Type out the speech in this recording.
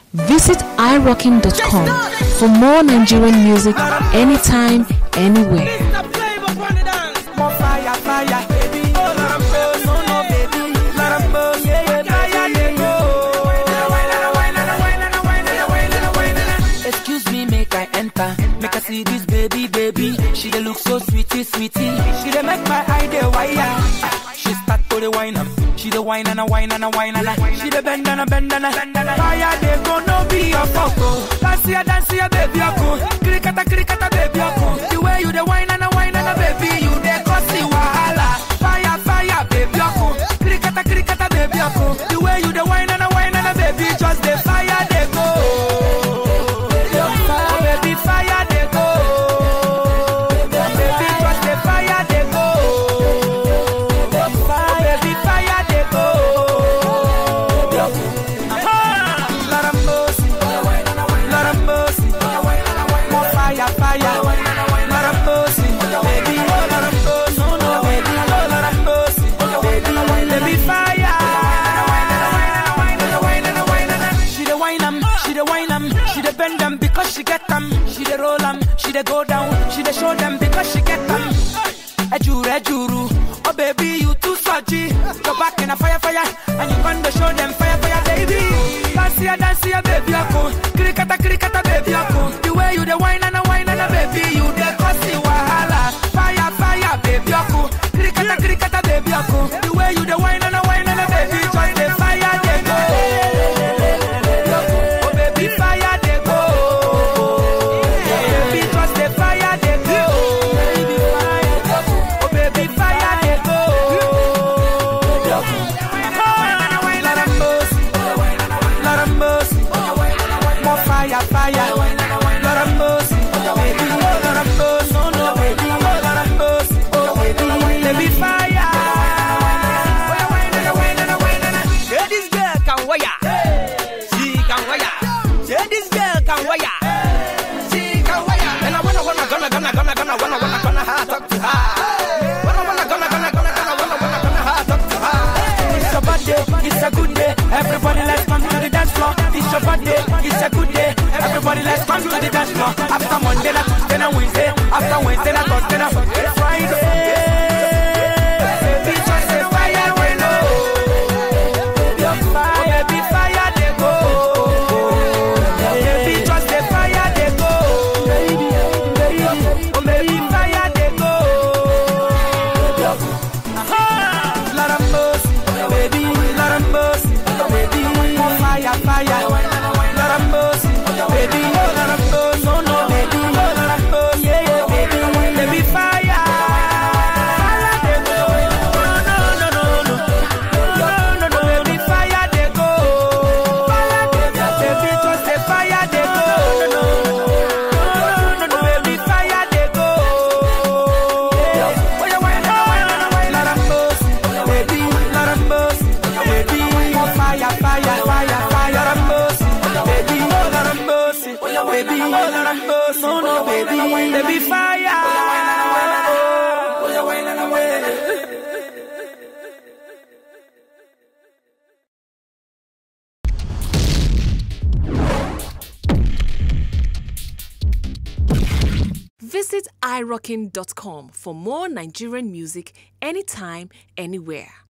Visit irocking.com for more Nigerian music anytime, anywhere. More fire, fire, baby. Oh, let 'em go, no, no, baby. Let 'em go, yeah, yeah, fire, they go. Excuse me, make I enter. Make I see this baby, baby. She dey look so sweetie, sweetie. She dey make my eye dey wire. She start to the wine up. She dey wine and a wine and a wine and a. She dey bend and a bend and a. Fire dey go, no be your fuck. oh. Dance here, dance here, baby, ako. Krikata, krikata, baby, ako. The way you dey wine and a wine and a baby, you dey cause the wahala. Fire, fire, baby, ako. Krikata, krikata, baby, ako. The way you dey wine and a wine and a baby, just the fire dey go. Oh, baby, fire dey go. Baby, just the fire dey go. Oh, baby, fire dey go. Ah, Lord have mercy. Lord have mercy. More fire, fire. Lord have mercy. Baby, oh, Lord have mercy. No, no, baby, oh, Lord have mercy. Baby, baby, fire. She the wine 'em, she the wine 'em, she the bend 'em because she get 'em. She the roll 'em, she the go down, she the show them because she get 'em. Ejuru, ejuru, oh baby you too sludgy. Go back in a fire, fire, and you gonna show them fire, fire, baby. Dance here, dance here, baby, ako. Krikata, krikata, baby, ako. The way you the wine and a wine and a baby, you the cause the wahala. Fire, fire, baby, ako. Krikata, krikata, baby, ako. The way you the wine and a wine and a baby, join the fire, they go. Oh baby, fire they go. Baby, just the fire they go. Oh baby, fire they go. Lord have mercy, Lord have mercy. More fire, fire. Lord have mercy, baby. Lord have mercy, no no baby. Lord have mercy, oh baby, baby fire. Say this girl can wire. She can wire. Say this girl can wire. She can wire. And I wanna, wanna, gonna, gonna, gonna, gonna, wanna, wanna, gonna, ha, talk to her. Wanna, wanna, gonna, gonna, gonna, gonna, wanna, wanna, gonna, ha, talk to her. It's a bad day, it's a good day. Everybody let's come to the dance floor. It's a bad day, it's a good day. Everybody let's come to the dance floor. After Monday, na Tuesday, na Wednesday. After Wednesday, na Thursday, na Friday. Baby, just say fire, we know. Oh, baby, fire, they go. Baby, just say fire, they go. Oh, baby, fire, they go. Lord have mercy, baby, Lord have mercy, baby, more fire, fire. Lord have mercy, baby, Lord have mercy, no, no, baby, Lord have mercy, yeah, yeah, baby, baby, fire. Fire, they go. No, no, no, no, no, no, no, baby, fire, they go. Baby, just say fire, they go. No, no, no, baby, fire, they go. Yeah. Oh, yeah, why not, why not, why not, have mercy, baby, Lord have mercy, baby, more fire, fire, fire, fire, Lord have mercy, baby, oh, Lord have mercy, baby, oh, Lord have mercy, no, no, baby, baby, fire. Oh, yeah, why not, why not. Visit irocking.com for more Nigerian music anytime, anywhere.